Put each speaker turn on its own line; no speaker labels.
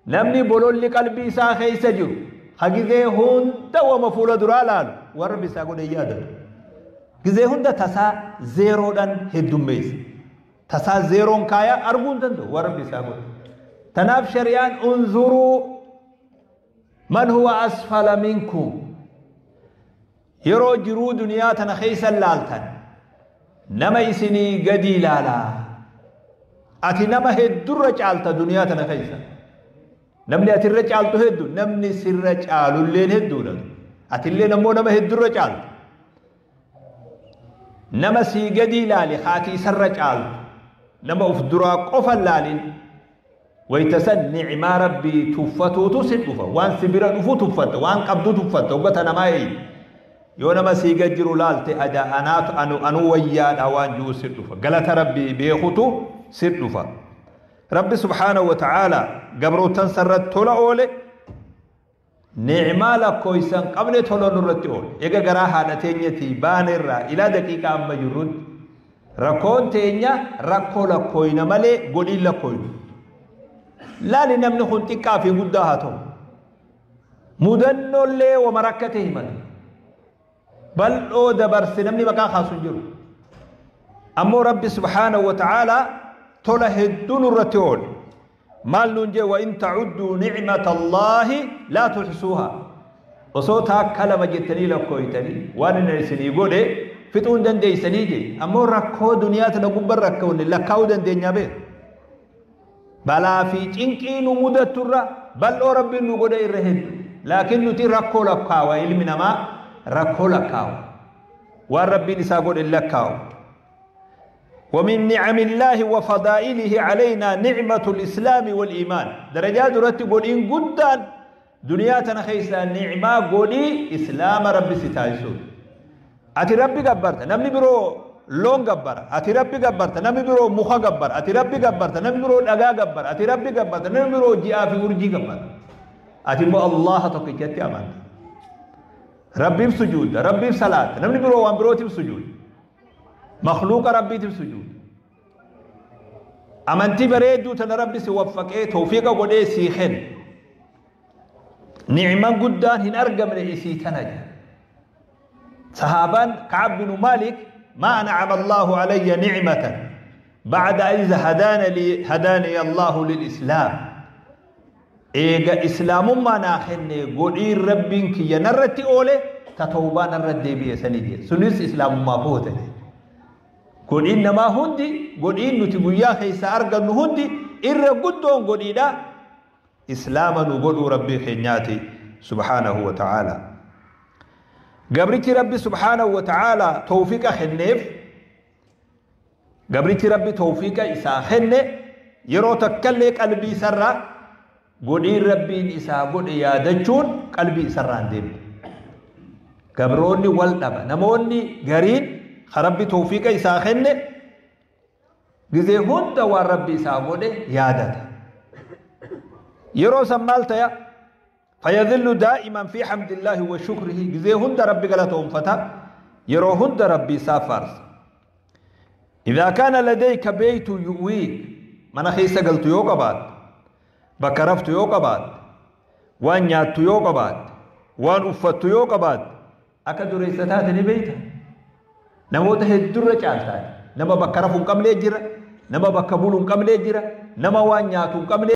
namni bololli qalbii isaa keessa jiru hagizee hunda wama fuula duraa laalu waan rabbi isaa godhe yaadatu gizee hunda tasaa zeeroodhaan heddummeessa tasaa zeeroon kaayaa arguu hin danda'u waan rabbi isaa godhe tanaaf shari'aan unzuruu man huwa asfala minkum yeroo jiruu duniyaa tana keessa laaltan nama isinii gadi ilaalaa ati nama heddurra caalta duniyaa tana keessa namni atirra caaltu heddu namni sirra caalulleen hedduudha atilleen ammoo nama heddurra caaltu nama sii gadi ilaali haati isarra caaltu nama uf duraa qofa laalin waytasan nicmaa rabbii tuffatuutu si dhufa waan si bira dhufu tuffatta waan qabdu tuffatta ubbata namaa eeyi yoo nama sii gad jiru laalte ada anaatu anu anu wayyaadha waan jiru si dhufa galata rabbii beekutu si dhufa rabbi subhaanahu wa ta'aala gabrootan sarratti tola oole nicmaa lakkooysan qabne tola nurratti oole ega garaa haadha teenyatii baanerraa ilaa daqiiqaa amma jirrutti rakkoon teenya rakkoo lakkooyna malee godhiin lakkooynu laali namni kun xiqqaa fi guddaa haa ta'u mudannollee wama rakkate himata bal'oo dabarse namni maqaa kaasu hin jiru ammoo rabbi subhaanahu wa ta'aalaa tola hedduu nurratti oole maal nuun jee wa in tacudduu nicmata allaahi laa tuxsuuha osoo taakka lama jettanii lakkooytanii waan inni isinii godhe fixuu hin dandeeysanii je ammoo rakkoo duniyaa tana gubban rakkoonne lakkaa'uu dandeenyaa beeku balaa fi cinqii nu mudatturra bal'oo rabbiin nu godhe irra heddu laakiin nuti rakkoo lakkaawa ilmi namaa rakkoo lakkaawa waan rabbiin isaa godhe lakkaawu ومن نعم الله وفضائله علينا نعمة الإسلام والإيمان درجات رتي قولين قدان دنيا تنخيسا نعمة قولي إسلام ربي ستايسو أتي ربي قبرت نمني برو لون قبر أتي ربي قبرت نمني برو مخا قبر أتي ربي قبرت نمني برو لغا قبر أتي ربي قبرت نمني برو جاء في ورجي قبر أتي مو الله تقيتي أمان ربي بسجود ربي بصلاة نمني برو وان برو بسجود مخلوق ربي سجود أمنتي بريدو تنا ربي سوفقه توفيق ودي سيخن نعمة قدان هن أرقم لإسي تنجا صحابان كعب بن مالك ما أنعم الله علي نعمة بعد إذ هدانا لي هداني الله للإسلام إيجا إسلام ما ناخن قولي ربك ينرتي أولي تتوبان الرد بي سنيدي سنس إسلام ما فوته godhiin namaa hundi godhiin nuti guyyaa keessa argannu hundi irra guddoon godhiidha islaama nu godhuu rabbii keenyaati subhaanahu wa ta'aala gabrichi rabbi subhaanahu wa ta'aala tawfiiqa kenneef gabrichi rabbi tawfiiqa isaa kenne yeroo takkallee qalbii isarraa godhiin rabbiin isaa godhe yaadachuun qalbii isarraa hin deemne gabroonni wal dhaba namoonni gariin ربي توفيق إسا خنة جزي هند وربي إسا قوله يادت يرو سمالت يا فيظل دائما في حمد الله وشكره جزي هند ربي قلتهم فتا يرو هند ربي سافرس إذا كان لديك بيت يؤويك من خيسا قلت يوقع بعد بكرفت يوقع بعد وان يات يوقع بعد وان أفت يوقع بعد أكدر إستاتني بيتا namoota heddurra caaltaati nama bakka rafu hin qabnee jira nama bakka bulu hin qabnee jira nama waan nyaatu hin qabnee